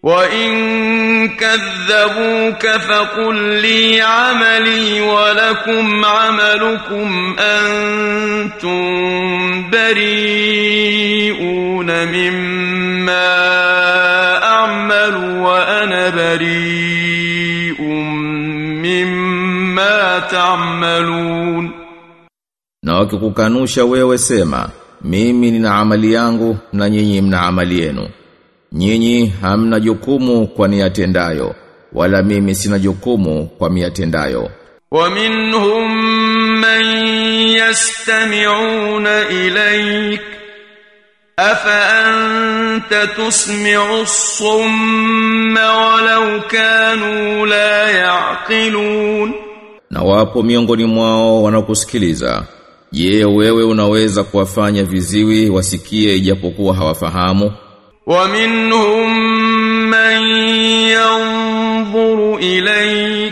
وإن كذبوك فقل لي عملي ولكم عملكم أنتم بريئون مما أعمل وأنا بريء مما تعملون Na wakikukanusha wewe sema, mimi nina amali yangu na nyinyi mna amali yenu. Nyinyi hamna jukumu kwa niyatendayo, wala mimi sina jukumu kwa miyatendayo. ومنهم من يستمعون إليك أفأنت تسمع الصم ولو كانوا لا يعقلون Na wapo miongoni mwao wanakusikiliza. Je, wewe unaweza kuwafanya viziwi wasikie ijapokuwa hawafahamu? ومنهم من ينظر إليك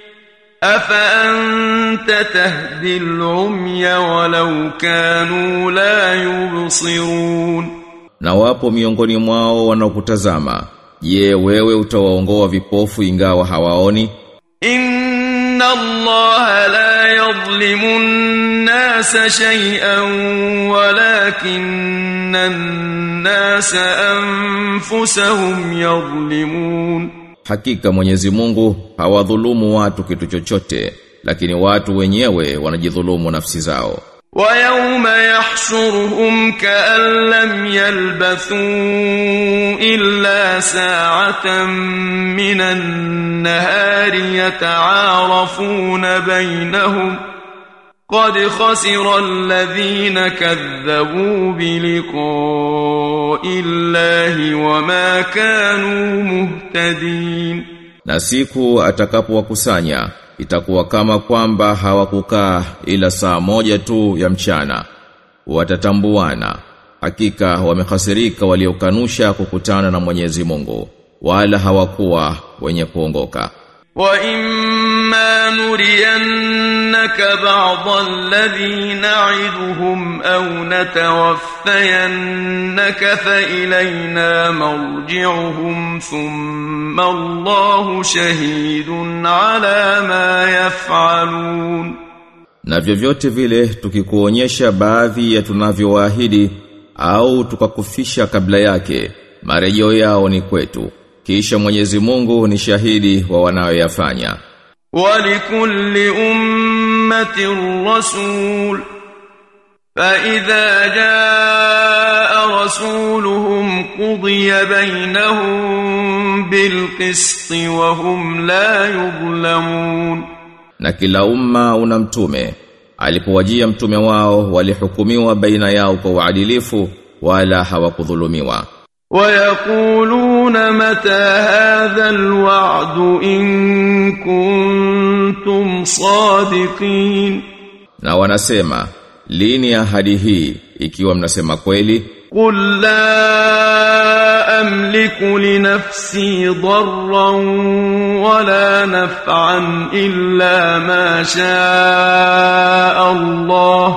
أفأنت تهدي العمي ولو كانوا لا يبصرون Na wapo miongoni mwao wanaokutazama. Je, wewe utawaongoa vipofu ingawa hawaoni? إن الله لا يظلم الناس شيئا ولكن الناس أنفسهم يظلمون Hakika Mwenyezi Mungu hawadhulumu watu kitu chochote, lakini watu wenyewe wanajidhulumu nafsi zao. ويوم يحشرهم كأن لم يلبثوا إلا ساعة من النهار يتعارفون بينهم قد خسر الذين كذبوا بلقاء الله وما كانوا مهتدين Na siku atakapowakusanya itakuwa kama kwamba hawakukaa ila saa moja tu ya mchana. Watatambuana. Hakika wamehasirika waliokanusha kukutana na Mwenyezi Mungu, wala hawakuwa wenye kuongoka. وإما نرينك بعض الذي نعدهم أو نتوفينك فإلينا مرجعهم ثم الله شهيد على ما يفعلون Na vyovyote vile tukikuonyesha baadhi ya tunavyowaahidi au tukakufisha kabla yake, marejeo yao ni kwetu. Kisha Mwenyezi Mungu ni shahidi wa wanayoyafanya. ولكل أمة رسول فإذا جاء رسولهم قضي بينهم بالقسط وهم لا يظلمون Na kila umma una mtume. Alipowajia mtume wao walihukumiwa baina yao kwa uadilifu wala hawakudhulumiwa. ويقولون متى هذا الوعد إن كنتم صادقين Na wanasema, lini ahadi hii ikiwa mnasema kweli? قل لا أملك لنفسي ضرا ولا نفعا إلا ما شاء الله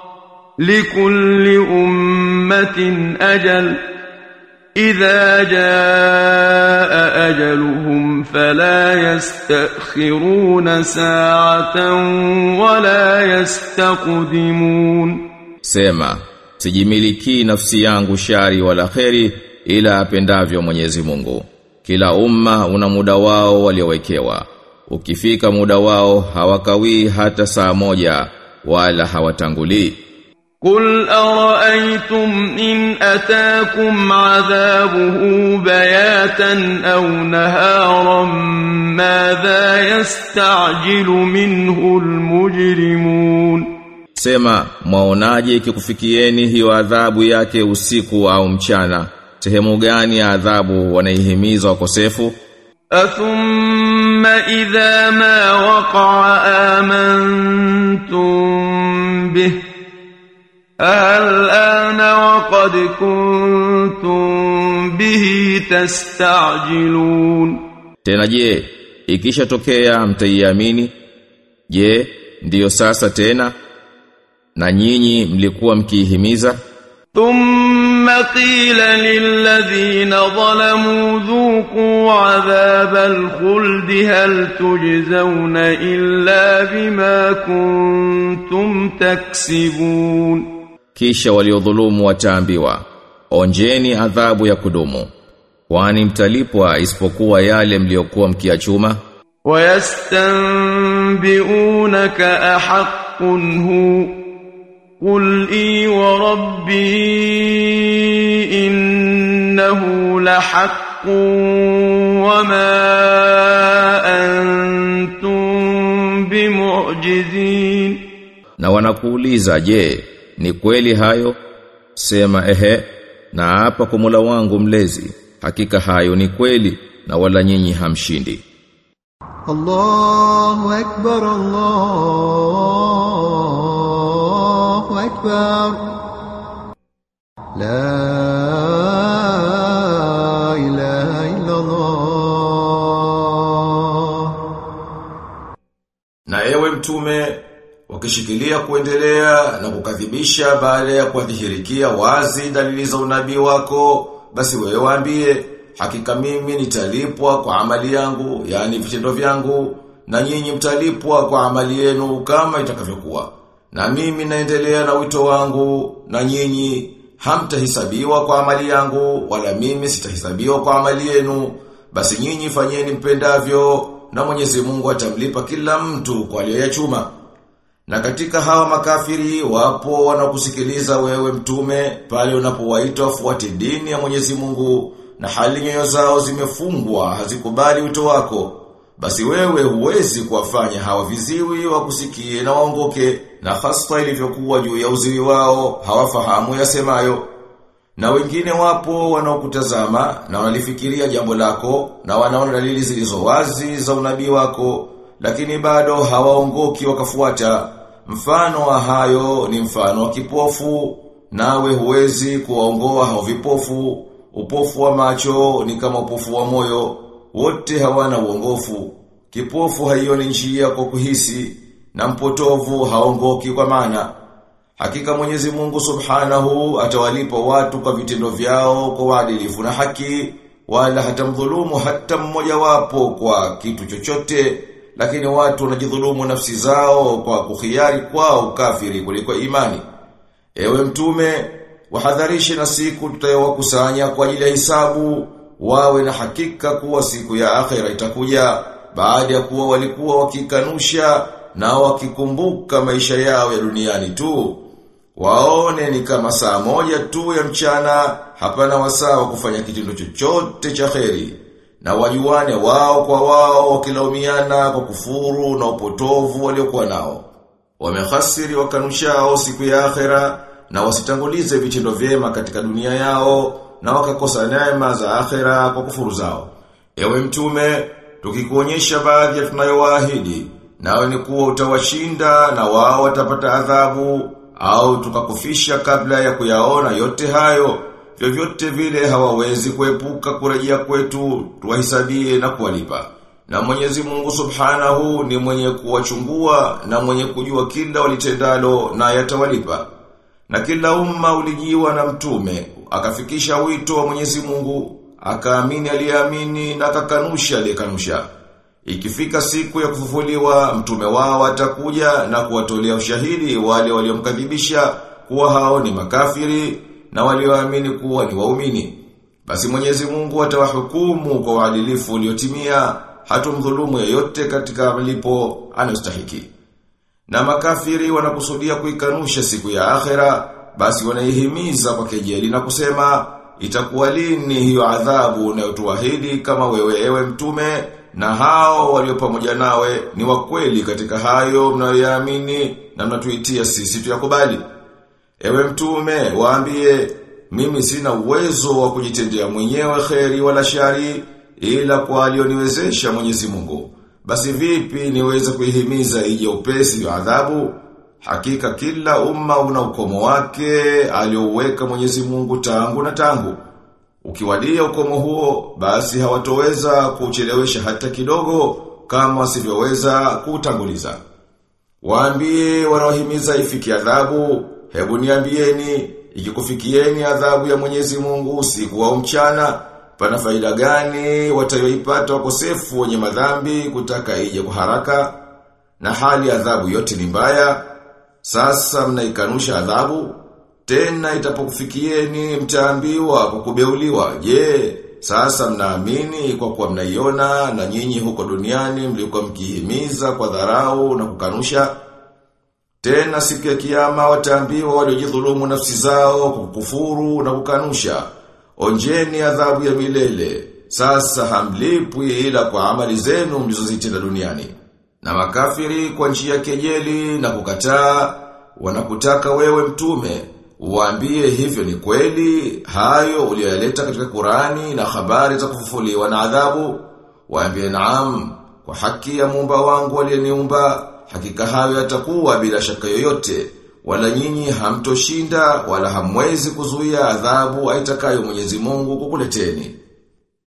لكل أمة أجل إذا جاء أجلهم فلا يستأخرون ساعة ولا يستقدمون Sema, sijimiliki nafsi yangu shari wala kheri ila apendavyo Mwenyezi Mungu. Kila umma una muda wao waliowekewa. Ukifika muda wao hawakawii hata saa moja wala hawatangulii. قل أرأيتم إن أتاكم عذابه بياتا أو نهارا ماذا يستعجل منه المجرمون Sema, mwaonaje ikikufikieni hiyo adhabu yake usiku au mchana? Sehemu gani ya adhabu wanaihimiza wakosefu? أثم إذا ما وقع آمنتم به الآن وقد كنتم به تستعجلون Tena je, ikishatokea mtaiamini? Je, ndiyo sasa tena? Na nyinyi mlikuwa mkiihimiza? ثم قيل للذين ظلموا ذوقوا عذاب الخلد هل تجزون إلا بما كنتم تكسبون Kisha waliodhulumu wataambiwa, onjeni adhabu ya kudumu. Kwani mtalipwa isipokuwa yale mliokuwa mkiachuma? ويستنبئونك أحق هو قل إي وربي إنه لحق وما أنتم بمعجزين Na wanakuuliza, je, ni kweli hayo? Sema ehe, na hapa kwa Mola wangu mlezi, hakika hayo ni kweli na wala nyinyi hamshindi. الله أكبر الله أكبر لا إله إلا الله Na ewe mtume, wakishikilia kuendelea na kukadhibisha baada ya kuadhihirikia wazi dalili za unabii wako, basi wewe waambie, hakika mimi nitalipwa kwa amali yangu, yani vitendo vyangu, na nyinyi mtalipwa kwa amali yenu kama itakavyokuwa. Na mimi naendelea na wito wangu, na nyinyi hamtahisabiwa kwa amali yangu, wala mimi sitahisabiwa kwa amali yenu. Basi nyinyi fanyeni mpendavyo, na Mwenyezi Mungu atamlipa kila mtu kwa aliyoyachuma. Na katika hawa makafiri wapo wanakusikiliza wewe mtume pale unapowaita wafuate dini ya Mwenyezi Mungu na hali nyoyo zao zimefungwa hazikubali wito wako. Basi wewe huwezi kuwafanya hawa viziwi wakusikie na waongoke na hasa ilivyokuwa juu ya uziwi wao hawafahamu yasemayo. Na wengine wapo wanaokutazama na wanalifikiria jambo lako na wanaona dalili zilizo wazi za unabii wako lakini bado hawaongoki wakafuata. Mfano wa hayo ni mfano wa kipofu nawe huwezi kuwaongoa hao vipofu. Upofu wa macho ni kama upofu wa moyo, wote hawana uongofu. Kipofu haioni njia kwa kuhisi na mpotovu haongoki kwa maana. Hakika Mwenyezi Mungu Subhanahu atawalipa watu kwa vitendo vyao kwa uadilifu na haki wala hatamdhulumu hata mmoja wapo kwa kitu chochote lakini watu wanajidhulumu nafsi zao kwa kuhiari kwao kafiri kuliko imani. Ewe mtume, wahadharishe na siku tutayowakusanya kwa ajili ya hisabu, wawe na hakika kuwa siku ya akhera itakuja baada ya kuwa walikuwa wakikanusha na wakikumbuka maisha yao ya duniani tu. Waone ni kama saa moja tu ya mchana, hapana wasaa wa kufanya kitendo chochote cha kheri. Na wajuane wao kwa wao wakilaumiana kwa kufuru na upotovu waliokuwa nao. Wamehasiri wakanushao siku ya akhera na wasitangulize vitendo vyema katika dunia yao na wakakosa neema za akhera kwa kufuru zao. Ewe mtume, tukikuonyesha baadhi ya tunayowaahidi, nawe ni kuwa utawashinda na wao watapata adhabu au tukakufisha kabla ya kuyaona yote hayo vyovyote vile hawawezi kuepuka kurejea kwetu tuwahisabie na kuwalipa. Na Mwenyezi Mungu Subhanahu ni mwenye kuwachungua na mwenye kujua kila walitendalo na yatawalipa. Na kila umma ulijiwa na mtume, akafikisha wito wa Mwenyezi Mungu, akaamini aliyeamini na akakanusha aliyekanusha. Ikifika siku ya kufufuliwa, mtume wao atakuja na kuwatolea ushahidi wale waliomkadhibisha kuwa hao ni makafiri na walioamini kuwa ni waumini. Basi Mwenyezi Mungu atawahukumu kwa uadilifu uliotimia, hatumdhulumu yeyote katika malipo anayostahiki. Na makafiri wanakusudia kuikanusha siku ya akhera, basi wanaihimiza kwa kejeli na kusema, itakuwa lini hiyo adhabu unayotuahidi kama wewe ewe mtume na hao walio pamoja nawe ni wakweli katika hayo mnayoyaamini na mnatuitia sisi tuyakubali. Ewe mtume, waambie, mimi sina uwezo wa kujitendea mwenyewe kheri wala shari, ila kwa alioniwezesha mwenyezi mungu. Basi vipi niweze kuihimiza ije upesi ya adhabu? Hakika kila umma una ukomo wake, aliouweka mwenyezi mungu tangu na tangu. Ukiwadia ukomo huo, basi hawatoweza kuchelewesha hata kidogo, kama wasivyoweza kuutanguliza. Waambie wanaohimiza ifiki adhabu, Hebu niambieni, ikikufikieni adhabu ya Mwenyezi Mungu usiku au mchana, pana faida gani watayoipata wakosefu wenye madhambi kutaka ije kwa haraka? Na hali adhabu yote ni mbaya. Sasa mnaikanusha adhabu, tena itapokufikieni mtaambiwa kwa kubeuliwa. Je, sasa mnaamini kwa kuwa mnaiona na nyinyi huko duniani mlikuwa mkihimiza kwa dharau na kukanusha? Tena siku ya kiyama wataambiwa waliojidhulumu nafsi zao kwa kukufuru na kukanusha. Onjeni adhabu ya milele. Sasa hamlipwi ila kwa amali zenu mlizozitenda duniani. Na makafiri kwa njia kejeli na kukataa wanakutaka wewe mtume Uambie hivyo ni kweli, hayo uliyoyaleta katika Qurani na habari za kufufuliwa na adhabu. Waambie naam, kwa haki ya muumba wangu aliyeniumba, hakika hayo yatakuwa bila shaka yoyote, wala nyinyi hamtoshinda wala hamwezi kuzuia adhabu aitakayo Mwenyezi Mungu kukuleteni.